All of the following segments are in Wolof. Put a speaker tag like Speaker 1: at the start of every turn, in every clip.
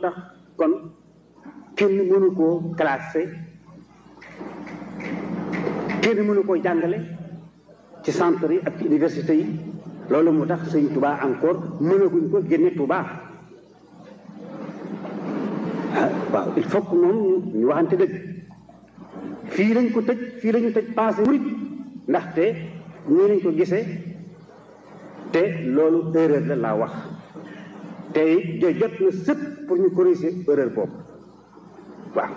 Speaker 1: tax kon kenn mënu koo classé kenn mënu koo jàngale ci centre yi ak ci université yi loolu moo tax sëñ Touba encore mënaguñ ko génne Touba ah waaw il faut que moom ñu waxante dëgg fii lañ ko tëj fii lañu tëj passé murit ndaxte ñii lañ ko gisee te loolu erreur la laa wax te jo jot na sëpp pour ñu corriger erreur boobu waaw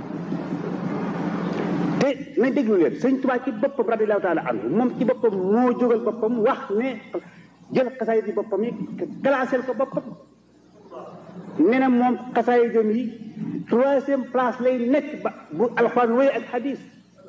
Speaker 1: te nañ déglu leen sëñ Tuubaa ci boppam radiyallaahu taala anhu moom ci boppam moo jógal boppam wax ne jël xasaay di boppam yi classé ko boppam nee na moom xasaay jom yi troisième place lay nekk ba bu alxuraan wéy ak xadis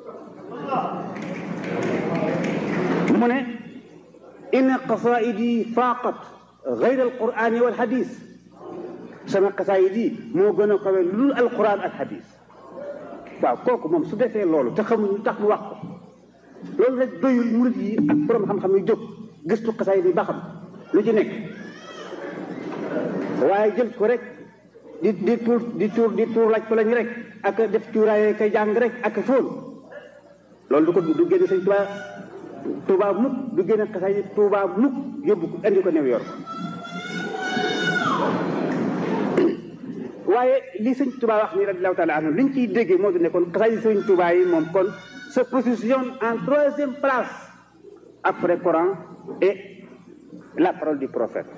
Speaker 1: mu ne inna qasaidi faaqat gayra alqurani wal xadis sama xasaayid yi moo gën a kawe lu alquran ak xadis waaw kooku moom su defee loolu te xamuñu tax mu wax ko loolu rek doyul murit yi ak borom xam-xam yi jóg gëstu xasaayid yi ba xam lu ci nekk waaye jël ko rek di di tuur di tuur di tuur laaj ko lañ rek ak def cuuraay kay jàng rek ak fóon loolu du ko du génne sëñ Tuubaa Tuubaa mukk du génne xasaayid Tuubaa mukk yóbbu ko indi ko New York waaye li sëñ Touba wax ni radiallahu taala anhu li ñu ciy déggee moo di ne kon xasaayid sëñ Touba yi moom kon se positionne en troisième place après Coran et la parole du prophète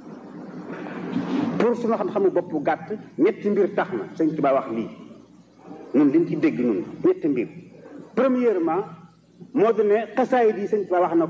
Speaker 1: pour suñu xam-xamu bopp gàtt ñetti mbir tax na sëñ Touba wax lii ñun liñ ci dégg ñun ñetti mbir premièrement moo di ne xasaayid yi sëñ Touba wax na